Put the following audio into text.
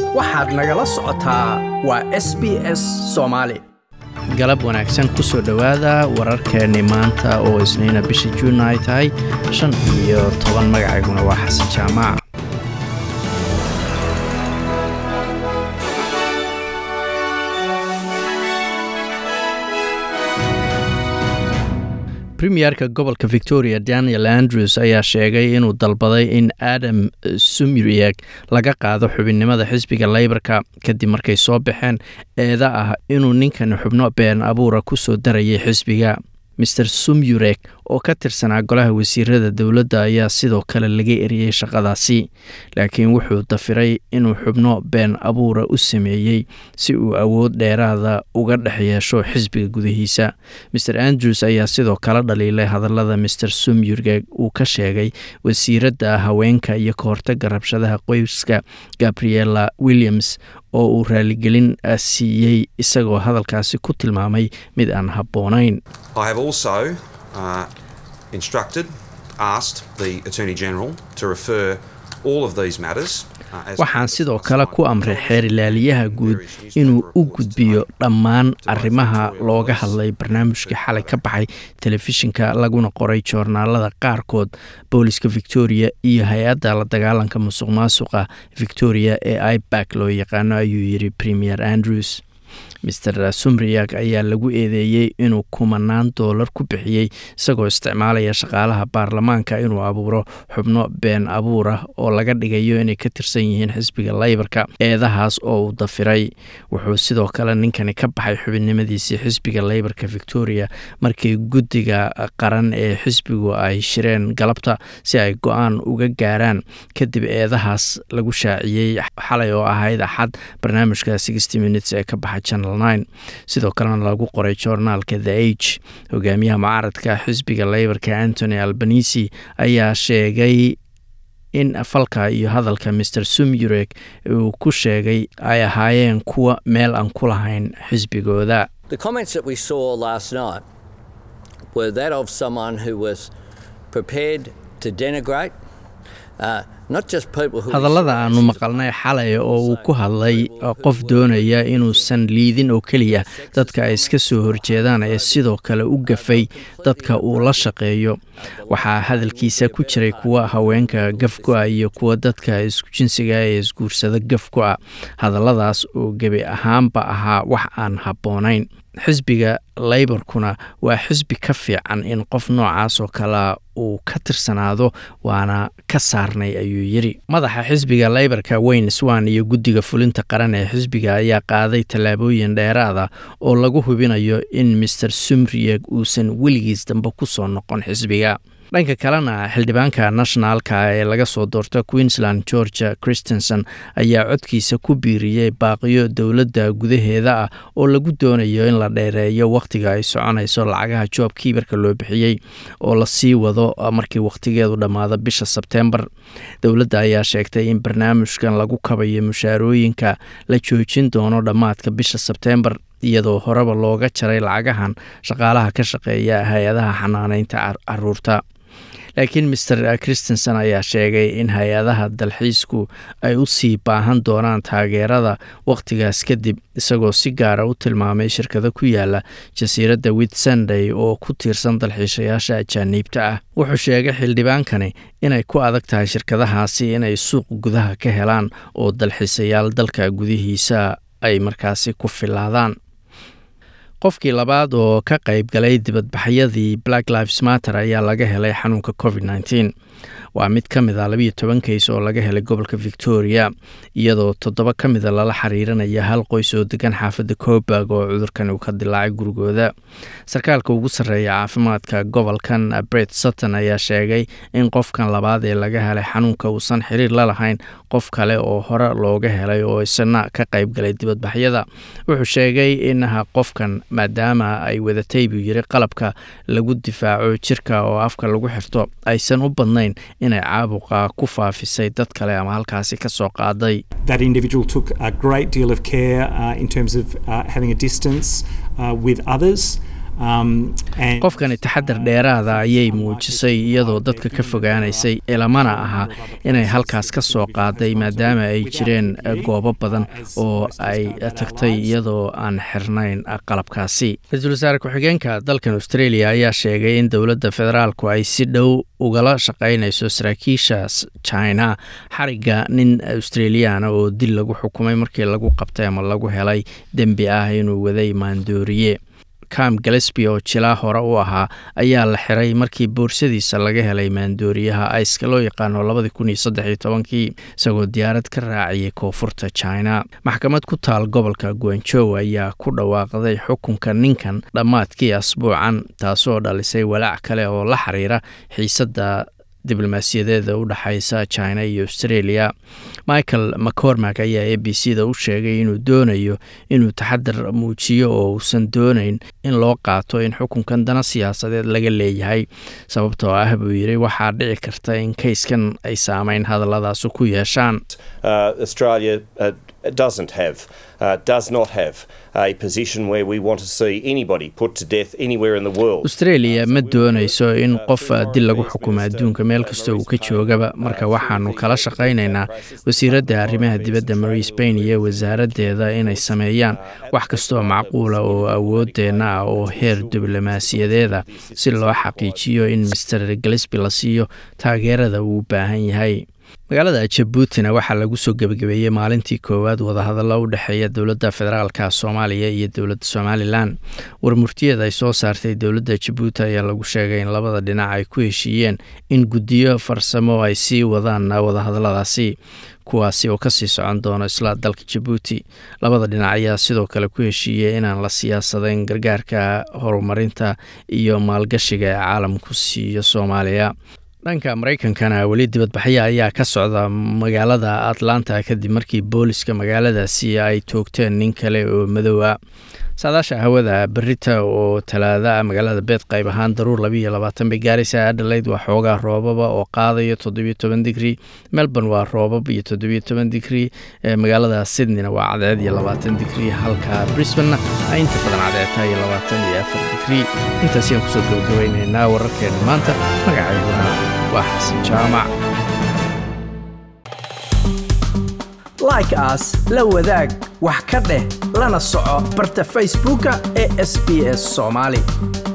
waxaad nagala socotaa waa s b s soomaali galab wanaagsan ku soo dhowaada wararkeenni maanta oo isniina bisha juun ay tahay shan iyo toban magacayguna waa xasan jaamac premierka gobolka victoria daniel andrews ayaa sheegay inuu dalbaday in adam sumrieg laga qaado xubinnimada xisbiga leybarka kadib markay soo baxeen eeda ah inuu ninkan xubno been abuura ku soo darayay xisbiga maer sumyureg oo ka tirsanaa golaha wasiirada dowladda ayaa sidoo kale laga eriyey shaqadaasi laakiin wuxuu dafiray inuu xubno been abuura u sameeyey si uu awood dheeraada uga dhex yeesho xisbiga gudihiisa maer andrews ayaa sidoo kale dhaliilay hadallada maer sumyureg uu ka sheegay wasiiradda haweenka iyo ka hortaga rabshadaha qoyska gabriela williams oo uu raaligelin siiyey isagoo hadalkaasi ku tilmaamay mid aan habboonayn waxaan sidoo kale ku amray xeerilaaliyaha guud inuu u gudbiyo dhammaan arrimaha looga hadlay barnaamijkii xalay ka baxay telefishinka laguna qoray joornaalada qaarkood booliska victoria iyo hay-adda la dagaalanka musuq maasuqa victoria ee ibak loo yaqaano ayuu yidhi premier andrews maer sumriyag ayaa lagu eedeeyey inuu kumanaan doolar ku bixiyey isagoo isticmaalaya shaqaalaha baarlamaanka inuu abuuro xubno been abuur ah oo laga dhigayo inay ka tirsan yihiin xisbiga leybarka eedahaas oo uu dafiray wuxuu sidoo kale ninkani ka baxay xubinnimadiisii xisbiga leybarka victoria markii guddiga qaran ee xisbigu ay shireen galabta si ay go-aan uga gaaraan kadib eedahaas lagu shaaciyey xalay oo ahayd axad barnaamijka sixty minutes ee ka baxay channel sidoo kalena lagu qoray joornaalka the age hogaamiyaha mucaaradka xisbiga leybarka antony albanisi ayaa sheegay in falka iyo hadalka maer sumyureg uu ku sheegay ay ahaayeen kuwa meel aan ku lahayn xisbigooda hadallada aanu maqalnay xalay oo uu ku hadlay qof doonaya inuusan liidin oo keliya dadka ay iska soo horjeedaan ee sidoo kale u gafay dadka uu la shaqeeyo waxaa hadalkiisa ku jiray kuwa haweenka gafku-a iyo kuwa dadka isku-jinsiga ee isguursada gafku-a hadalladaas oo gebi ahaanba ahaa wax aan habboonayn xisbiga leybarkuna waa xisbi ka fiican in qof noocaas oo kale uu ka tirsanaado waana ka saarnay ayuu yidhi madaxa xisbiga leybarka wayne swan iyo guddiga fulinta qaran ee xisbiga ayaa qaaday tallaabooyin dheeraada oo lagu hubinayo in maer sumriyeg uusan weligiis dambe ku soo noqon xisbiga dhanka kalena xildhibaanka nationalka ee laga soo doorto queensland georgia christenson ayaa codkiisa ku biiriyey baaqiyo dowladda gudaheeda ah oo lagu doonayo in la dheereeyo wakhtiga ay soconayso lacagaha joob kiibarka loo bixiyey oo lasii wado markii wakhtigeedu dhammaado bisha sebtembar dowladda ayaa sheegtay in barnaamijkan lagu kabayo mushaarooyinka la joojin doono dhammaadka bisha sebtembar iyadoo horeba looga jaray lacagahan shaqaalaha ka shaqeeya hay-adaha xanaaneynta caruurta laakiin maer christenson ayaa sheegay in hay-adaha dalxiisku ay u sii baahan doonaan taageerada wakhtigaas kadib isagoo si gaara u tilmaamay shirkado ku yaala jasiiradda witsunday oo ku tiirsan dalxiishayaasha ajaaniibta ah wuxuu sheegay xildhibaankani inay ku adag tahay shirkadahaasi inay suuq gudaha ka helaan oo dalxiisayaal dalka gudihiisa ay markaasi ku filaadaan qofkii labaad oo ka qayb galay dibadbaxyadii black lives matter ayaa laga helay xanuunka covid nteen waa mid ka mid a labiyo toban kays oo laga helay gobolka victoria iyadoo toddoba ka mida lala xiriiranaya hal qoys oo degan xaafadda coburg oo cudurkan uu ka dilaacay gurigooda sarkaalka ugu sarreeya caafimaadka gobolkan bret sutton ayaa sheegay in qofkan labaad ee laga helay xanuunka uusan xiriir la lahayn qof kale oo hore looga helay oo isna ka qayb galay dibadbaxyada wuxuu sheegay inaha qofkan maadaama ay wadatay buu yiri qalabka lagu difaaco jirka oo afka lagu xirto aysan u badnayn inay caabuqa ku faafisay dad kale ama halkaasi ka soo qaaday That individual took a great deal of care uh, in terms of uh, having a distance uh, with others. qofkani taxadar dheeraada ayay muujisay iyadoo dadka ka fogaanaysay ilamana aha inay halkaas ka soo qaaday maadaama ay jireen goobo badan oo ay tagtay iyadoo aan xirnayn qalabkaasi ra-iisul wasaare ku-xigeenka dalkan australia ayaa sheegay in dowladda federaalku ay si dhow ugala shaqaynayso saraakiisha china xariga nin australiana oo dil lagu xukumay markii lagu qabtay ama lagu helay dembi ah inuu waday maandooriye cam galesby oo jilaa hore u ahaa ayaa la xiray markii boorsadiisa laga helay maandooriyaha aiska loo yaqaano labadii kun iyo saddex iyo tobankii isagoo diyaarad ka raaciyay koonfurta china maxkamad ku taal gobolka guanjow ayaa ku dhawaaqday xukunka ninkan dhammaadkii asbuucan taasoo dhalisay walaac kale oo la xiriira xiisadda diblomaasiyadeeda u dhexaysa china iyo australia michael mccormack ayaa a b c da u sheegay inuu doonayo inuu taxadar muujiyo oo uusan doonayn in loo qaato in xukunkan dana siyaasadeed laga leeyahay sababtoo ah buu yidhi waxaa dhici karta in kayskan ay saameyn hadalladaasu ku yeeshaan doesn't have, uh, does not have a position where we want to see anybody put to death anywhere in the world. australia ma doonayso in qof dil lagu xukumo adduunka meel kasta uu ka joogaba marka waxaanu kala shaqaynaynaa wasiiradda arrimaha dibadda marie spain iyo wasaaraddeeda inay sameeyaan wax kastooo macquula oo awoodeenna ah oo heer diblomaasiyadeeda si loo xaqiijiyo in master galesby la siiyo taageerada uu u baahan yahay magaalada jabuutina waxaa lagu soo gebagabeeyey maalintii koowaad wadahadallo u dhexeeya dowladda federaalka soomaaliya iyo dowladda somalilan warmurtiyeed ay soo saartay dowladda jabuuti ayaa lagu sheegay in labada dhinac ay ku heshiiyeen in guddiyo farsamo ay sii wadaan wadahadalladaasi kuwaasi oo kasii socon doono isla dalka jabuuti labada dhinac ayaa sidoo kale ku heshiiyey inaan la siyaasadayn gargaarka horumarinta iyo maalgashiga ee caalamku siiyo soomaaliya dhanka maraykankana weli dibadbaxyo ayaa ka socda magaalada atlanta kadib markii booliska magaaladaasi ay toogteen nin kale oo madowa saadaasha hawada berita oo talaada magaalada beed qayb ahaan daruur labiiyo labaatan bay gaaraysa adhalayd waa xoogaa roobaba oo qaadayo toddobiyo toban digri melbourne waa roobab iyo toddobiyo toban digri magaalada sydneyna waa cadceed iyo labaatan digri halka brisbanna ay inta badan cadceedta iyo labaatan iyo afar digri intaas ayaan kusoo gabagabaynaynaa wararkeena maanta magacayguna waa xasan jaamac like as la wadaag wax ka dheh lana soco barta facebooka ee sb s soomaali